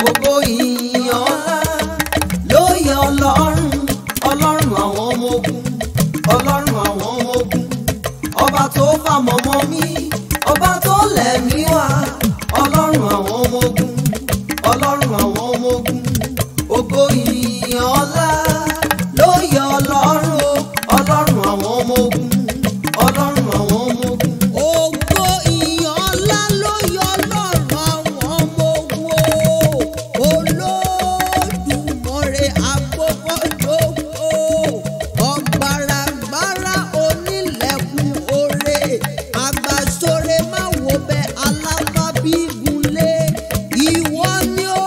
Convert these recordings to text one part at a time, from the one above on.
gbogbo ìyìn ọlá ló yẹ ọlọ́run ọlọ́run àwọn ọmọ ogun ọlọ́run àwọn ọmọ ogun ọba tó fàmọ́mọ́ mi ọba tó lẹ̀mí wá ọlọ́run àwọn ọmọ ogun ọlọ́run àwọn ọmọ ogun ògo ìyìn ọlá ló yẹ ọlọ́run o, ọlọ́run àwọn ọmọ ogun ọlọ́run àwọn ọmọ ogun. Ògo ìyìn ọlá ló yọ lọ́rùn àwọn ọmọ ogun o. Olódùmarè agbókòjòkó. Ọ̀gbàràgbàrà onílẹ̀kùn oore. Àgbàsóre má wo bẹ alábàbí gunlé. Ìwọ ni o,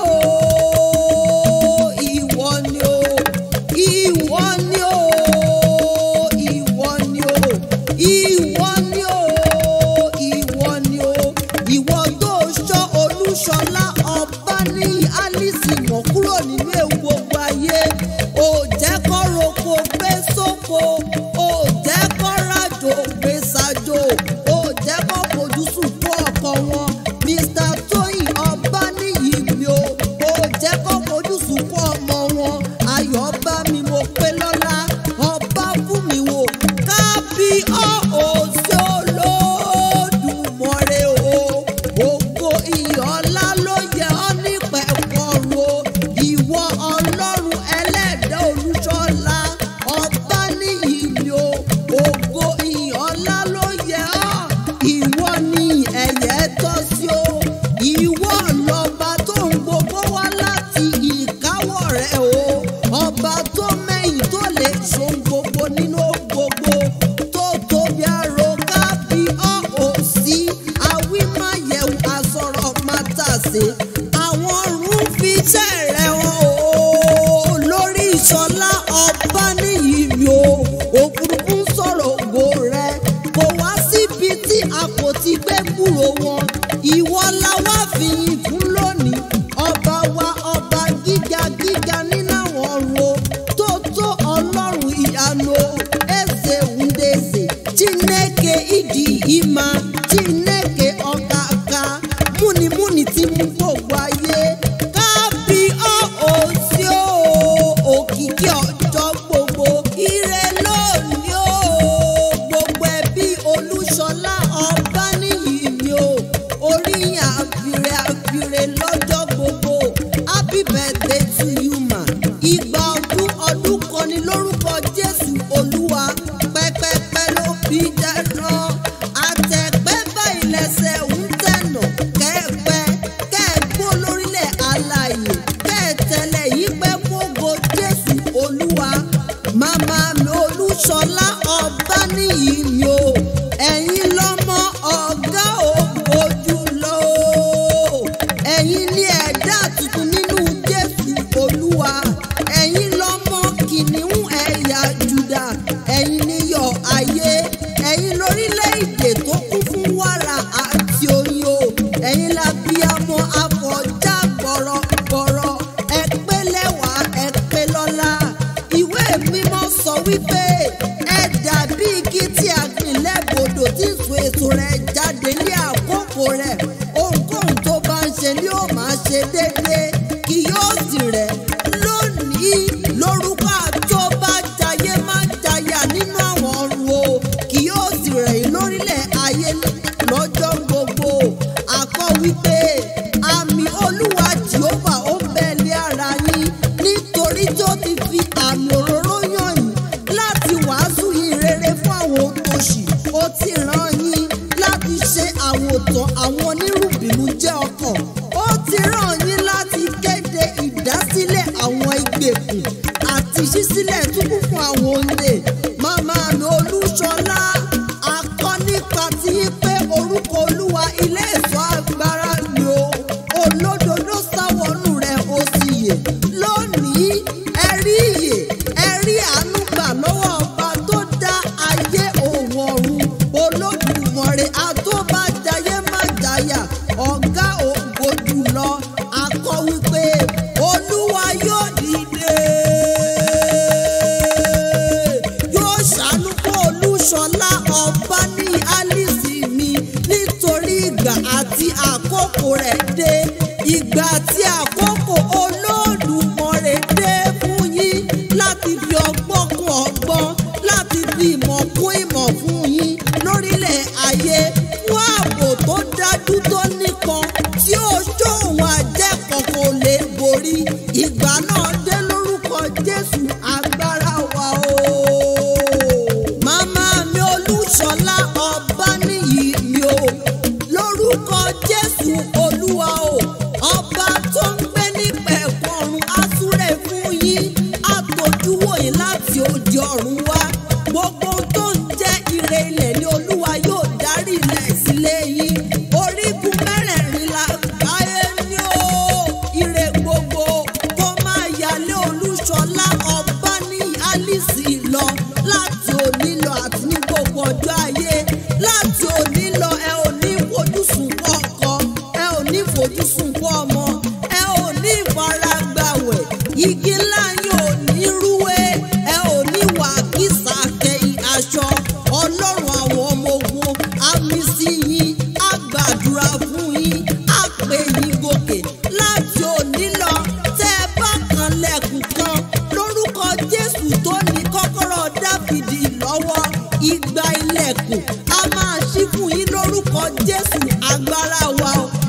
ìwọ ni o, ìwọ ni o, ìwọ ni o, ìwọ ni o, ìwọ ni o, ìwọ tó ṣọ́ Olúṣọlá ọba ní Alice mọ̀ kúrò nínú ewu gbogbo ayé. Ò jẹ́ kó roko gbé sóko, ò jẹ́ kó rájò gbé sájò, ò jẹ́ kó fojú sùn fún ọkọ wọn. Mr. Tóyìn ọba níyì mi o, ò jẹ́ kó fojú sùn fún ọmọ wọn. Ayọ̀ bá mi mo pé lọ́lá, ọba fún mi wò. Kábí ọ̀ ò sí Olódùmarè o. Ògo ìyọ̀lá ló yẹ ọ́ nípẹ̀kọ̀rọ̀ o. Ìwọ Ọlọ́run ẹlẹ́dàá Olúṣọlá, ọba níyì mi o. Ògo ìyọ̀lá ló yẹ ọ́. Ìwọ ni ẹ̀yẹ tọ́ sí o. Ìwọ lọ́ba tó ń gbogbo wá láti ìkáwọ́ rẹ̀ o. Ọba tó mẹ́yìn tó lè ṣohun gbogbo nínú gbogbo. Tó tóbi àrò kábí ọ́ ò sí. Awí má yẹ̀wò àsọ̀rọ̀ má tàsé. Àwọn ọ̀run fi iṣẹ́ rẹ̀ hàn o. Lórí ìṣọlá ọba níyì mi o. Òfurufú ń sọ̀rọ̀ ògo rẹ̀. Kò wá síbi tí a kò ti gbé kúrò wọn. Ìwọ la wá fi yìn fún lónìí. Ọba wa ọba gíga gíga nínú àwọn ọ̀run o. Tó tó ọlọ́run ìyanu o. Eze Ndeze. Chineke ịdị ịma. Chineke ọkaka. Múnimúni tí mú gbogbo ayé. Kábí ọ́ òsì o. Òkìkí ọjọ́ gbogbo. Ire lónìí o. Gbogbo ẹbí Olúṣọlá ọba níyì mi o. Oríyìn àfìrè àfìrè lọ́jọ́ gbogbo. Happy birthday to you ma. Ìgbà ọdún ọdún kan ni lórúkọ Jésù Olúwa. Pẹ́pẹ́pẹ́ ló fi dáná. Àtẹ̀pẹ́ báyìí lẹ́sẹ̀ ń tẹ̀nà. Kẹ́ẹ̀pẹ́ kẹ́ẹ̀gbó lórílẹ̀ alààyè. Kẹ́ẹ̀tẹ̀lẹ̀ yìí pẹ́ fógo Jésù Olúwa. Màmá mi Olúṣọlá ọba níyì mi o. Ẹ̀yin lọ́mọ ọ̀gá ògo jùlọ o. Ẹ̀yin ni ẹ̀dá tuntun nínú Jésù Olúwa. Ẹ̀yin lọ́mọ kìnìún ẹ̀yà Júdà. Ẹ̀yin ni yọ̀ ayé. Ẹ̀yin lórílẹ̀-èdè tó kún fún wàrà àti oyin o. Ẹ̀yin la bí amọ̀ afọ̀já gbọ̀rọ̀gbọ̀rọ̀. Ẹ pé lẹ́wà ẹ pé lọ́lá. Ìwé mímọ́ sọ wípé ẹ dàbí igi tí a gbìn lẹ́gbọ̀dọ̀ tí so èso rẹ̀ jáde ní àkókò rẹ̀. Ohunkóhun tó bá ń ṣe ni ó máa ṣe déédéé. Kì yóò sì rẹ̀ lónìí lórúkọ àtọ́bàjáyé má jayà nínú àwọn ọ̀run o. Kì yóò sì rẹ̀ yín lórílẹ̀ ayé lọ́jọ́ gbogbo. Àkọ́ wípé àmì Olúwa Jèhófà ó bẹ lé ara yín nítorí tó ti fi àmì òróró yàn yín láti wàásù yìí rere fún àwọn òtòṣì. Ó ti rán yín láti ṣe àwòtán àwọn onírúbìnú jẹ́ ọkàn. Ó ti rán yín láti kéde ìdásílẹ̀ àwọn ìgbèkùn àti ṣísílẹ̀ túbú fún àwọn olè. Màmá mi Olúṣọlá akọ nípa ti yín pé orúkọ Olúwa ilé ìṣọ́ agbára ni o. Olódodo sáwọnú rẹ̀ ó sì yè. Lónìí ẹ rí ìyè ẹ rí àánú gbà lọ́wọ́ ọba tó dá ayé òun ọ̀run. Olódùmarè àtọ́bàjáyé má jáyà ọ̀gá ògo jùlọ akọ wípé Olúwa yóò dìde yóò ṣàánú fún Olúṣọlá ọba ní Alice mi nítorí ìgbà àti àkókò rẹ̀ dé ìgbà àti àkókò lórúkọ jésù olúwa o ọba tó ń gbé nípẹ̀ ọ̀run á súre fún yín àtòjúwò yín láti òde ọ̀run wá gbogbo ohun tó ń jẹ́ ire ilẹ̀ ni olúwa yóò darí ilẹ̀ sílé yín orígun mẹ́rẹ̀ẹ̀rin la káyé ní o ire gbogbo kó máa yálé olúṣọlá ọba ní alice lọ láti òní lọ àti ní gbogbo ọjọ́ ayé láti òní lọ ẹ ò ní fojú sunkún ọkọ ẹ ò ní fojú sunkún ọmọ ẹ ò ní ìfaragbàwẹ̀ igi ńlá yín ò ní rúwé ẹ ò ní wà kísà kẹyìn aṣọ ọlọ́run àwọn ọmọ ogun àmì sí yín á gbàdúrà fún yín á pè yín gòkè láti òní lọ tẹ́ ẹ bá kan lẹ́kùn kan lórúkọ jésù tó ní kọ́kọ́rọ́ dáfídì lọ́wọ́ igba ilẹ̀kùn a máa ṣí fún yín lórúkọ jésù agbára wa o